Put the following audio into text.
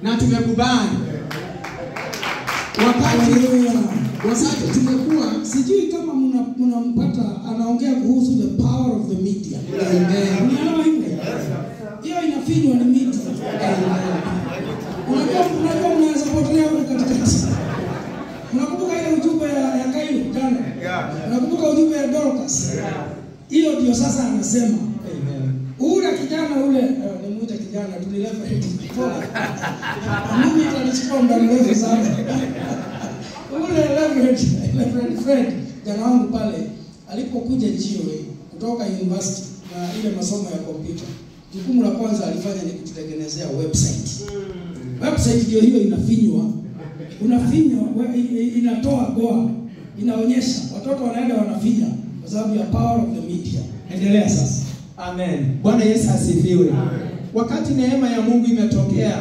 na tumekubali. Wakati Haleluya. wakati tumekuwa Sijui kama mna- mnampata anaongea kuhusu the power of the media. Amen. Unaelewa hivyo? Hiyo inafinywa ni media. Unajua unajua mnaweza potelea huko katikati. Unakumbuka ile ujumbe ya, ya Kaino jana? Unakumbuka ujumbe ya Dorcas? Hiyo ndio sasa anasema. Ule kijana ule, eh, nimuite kijana tulilefa hiti. Mimi itanichukua muda mrefu sana. Ule Reverend, Reverend Fred jana wangu pale alipokuja GOA kutoka university na ile masomo ya kompyuta, jukumu la kwanza alifanya ni kututengenezea website. Website ndio hiyo inafinywa, unafinywa, we- i- i- inatoa goa, inaonyesha watoto wanaenda wanafinya kwa sababu ya power of the media. Endelea sasa. Amen. Bwana Yesu asifiwe. Wakati neema ya Mungu imetokea